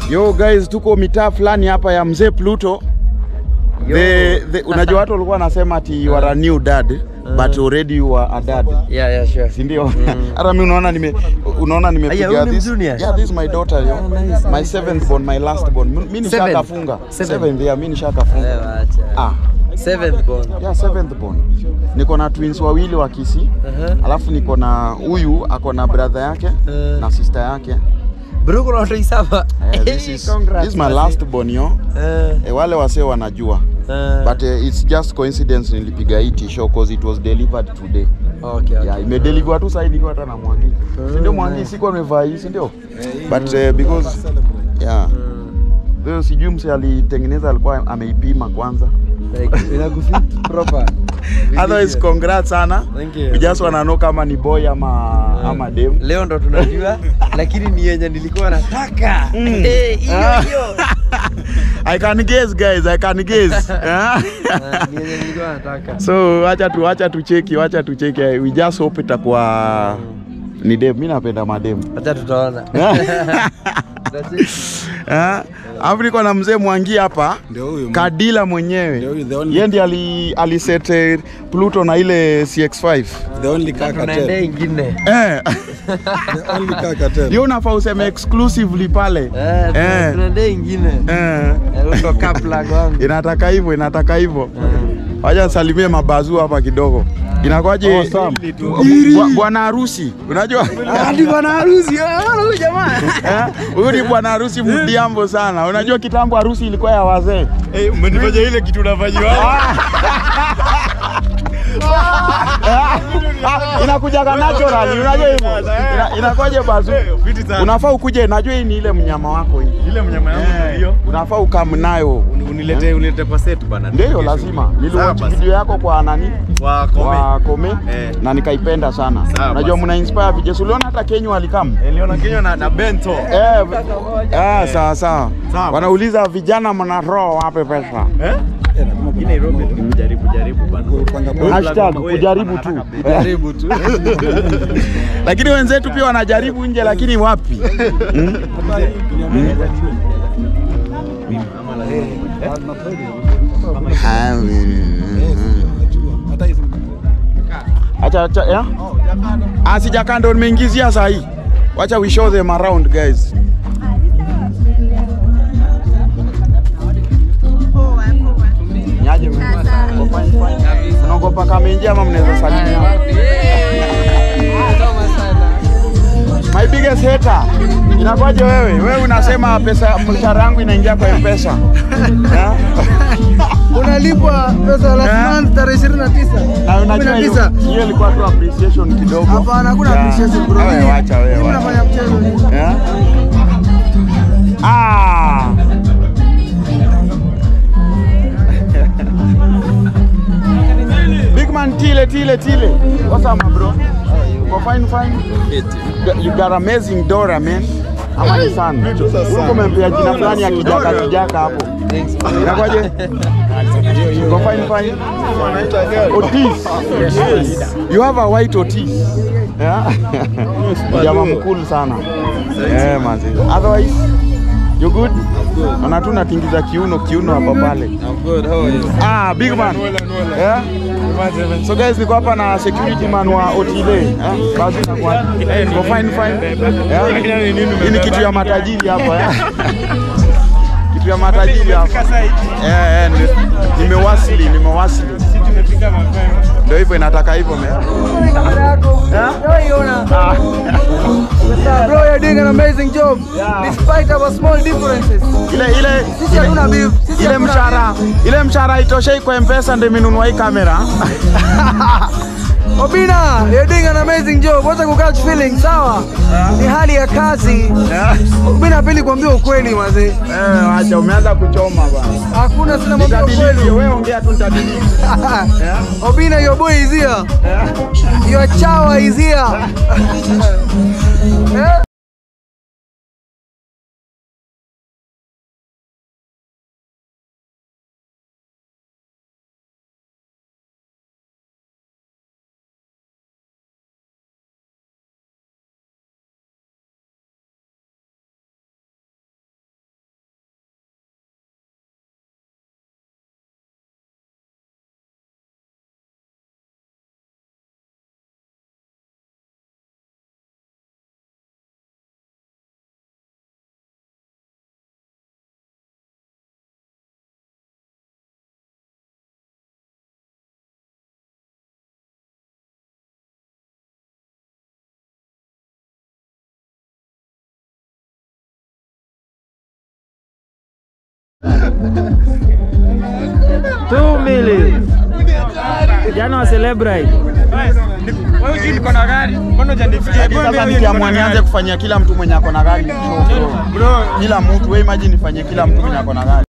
Yo guys, tuko mitaa fulani hapa ya mzee Pluto. The, the, unajua watu walikuwa wanasema ati you are a new dad but already you are a dad. Yeah, yeah, sure. Si ndio? Hata mimi unaona nime unaona Aya, nimepiga huyu ni this. mjunior? Yeah, this is my daughter yo. Oh, nice, my nice, seventh born, my last born. Mimi nishakafunga. Seventh? Seventh, yeah, mimi nishakafunga. Ewa, acha. Ah, Seventh born. yeah, seventh born. Niko na twins wawili wa Kisii. Uh-huh. Alafu niko na huyu ako na brother yake Eh. na sister yake. Bro, kuna watu isaba. Eh, this is, Congrats, this is my man. last born yo. Eh, Eh, wale wasee wanajua. eh. But uh, it's just coincidence nilipiga hii t-show cause it was delivered today. Okay, okay. Yeah, imedeliver tu sasa nikiwa hata na Mwangi. Si ndio Mwangi nice. sikuwa nimevaa hii, si ndio? But uh, because yeah. Leo sijui mse alitengeneza alikuwa ameipima kwanza. Like, inakufit proper. Otherwise congrats sana. Thank you. We just wanna know kama ni boy ama ama dem. Leo ndo tunajua, lakini ni yenye nilikuwa nataka. Eh, hiyo Ah. hiyo. I can guess guys, I can guess. Yeah. Ah, Ni yenye nilikuwa nataka. so wacha tu wacha tucheki, wacha tucheki. We just hope itakuwa ni dem. Mimi napenda madem. Acha tutaona. Tutacheki. Eh, Alafu niko na mzee Mwangi hapa Ndio huyu. Kadila mwenyewe Ndio huyu, the only- yeye ndiye ali, aliset eh, Pluto na ile CX5 The only car Tunaendea cartel. ingine. eh, The only car cartel. ndio unafaa useme exclusively pale Eh, tuna- eh, tunaendea ingine. eh. Eh, ndo kaplag wangu. Inataka hivyo, inataka hivyo. Wacha salimie mabazu hapa kidogo. Inakwaje bwa- bwana harusi? Unajua Hadi bwana harusi, ah, huyu jamaa. Eh, huyu ni bwana harusi mdiambo sana. Unajua kitambo harusi ilikuwa ya wazee. umenifanya ile kitu unafanyiwa Ah, inakujaga natural, unajua hivyo. Ina- Inakwaje bazu? fiti sana. Unafaa ukuje, najua hii ni ile mnyama wako hii. ile mnyama yangu Eh, hiyo unafaa ukam nayo. unilete unilete kwa set bana Ndio Kesho. lazima. Niliwatch Sawa basi. video yako kwa nani? kwa kome Kwa Kome Eh. na nikaipenda sana. Sawa Unajua basi. mna inspire vijana. Uliona hata Kenya walikam? Eliona Kenya na, na Bento Eh, ah, sawa sawa. Sawa. Wanauliza vijana mna roho wape pesa. eh hii Nairobi tukijaribu jaribu bana Hashtag kujaribu tu. Jaribu tu. Lakini wenzetu pia wanajaribu nje, lakini wapi? Hmm? Hata hizo. Acha acha ya? Ah, sijakaa ndo nimeingizia saa hii. Wacha we show them around guys. Nyaje mko fine fine. Unaogopa kama ingia ama mnaweza salimia? My biggest hater. Inakwaje wewe? Wewe unasema pesa mshahara yangu inaingia kwa M-Pesa. Yeah? unalipwa pesa last Eh? month tarehe 29 Na unajua hiyo 19. hiyo ilikuwa tu appreciation kidogo. Hapana, hakuna Yeah. appreciation bro. Wewe wacha wewe. Mimi wacha. nafanya mchezo ni. Yeah? Ah. Big man Tile Tile Tile. What's up my bro? Uko fine fine? You got amazing Dora man. Ama ni sana. Uko umempea jina fulani ya kijaka kijaka hapo. Inakwaje? Uko fine fine? Otis. You have a white Otis. Yeah. Jamaa mkulu sana. Eh, manzi. Otherwise, you good? Naona tu natingiza kiuno kiuno hapa pale. I'm good, how are you? Ah, big man. Yeah? So guys, niko hapa na security man wa Otile. Eh? Basi na kwa. Go fine fine. Yeah? Hii ni kitu ya matajiri hapa. eh? Kitu ya matajiri hapa. Eh, eh, nime- nimewasili, nimewasili. Ndio hivyo inataka hivyo me. Ah. Bro, you're doing an amazing job despite our small differences. Ile ile Sisi hatuna beef. Sisi ile hatuna mshahara ile mshahara itoshei kwa mpesa ndio imenunua hii kamera Obina, you're doing an amazing job. Wacha kukatch feeling, sawa? Ni hali ya kazi. Obina pili kuambia ukweli mazee. eh, acha umeanza kuchoma bwana Hakuna sina mambo ya Nitadiliki, ukweli. wewe ongea tu nitadiliki Obina, your boy is here. Your chawa is here. Eh? Two million. Jana wa celebrate. Hadi Sasa nikiamua nianze kufanyia kila mtu mwenye ako na gari show, bro. Kila mtu wewe imagine nifanyie kila mtu mwenye ako na gari.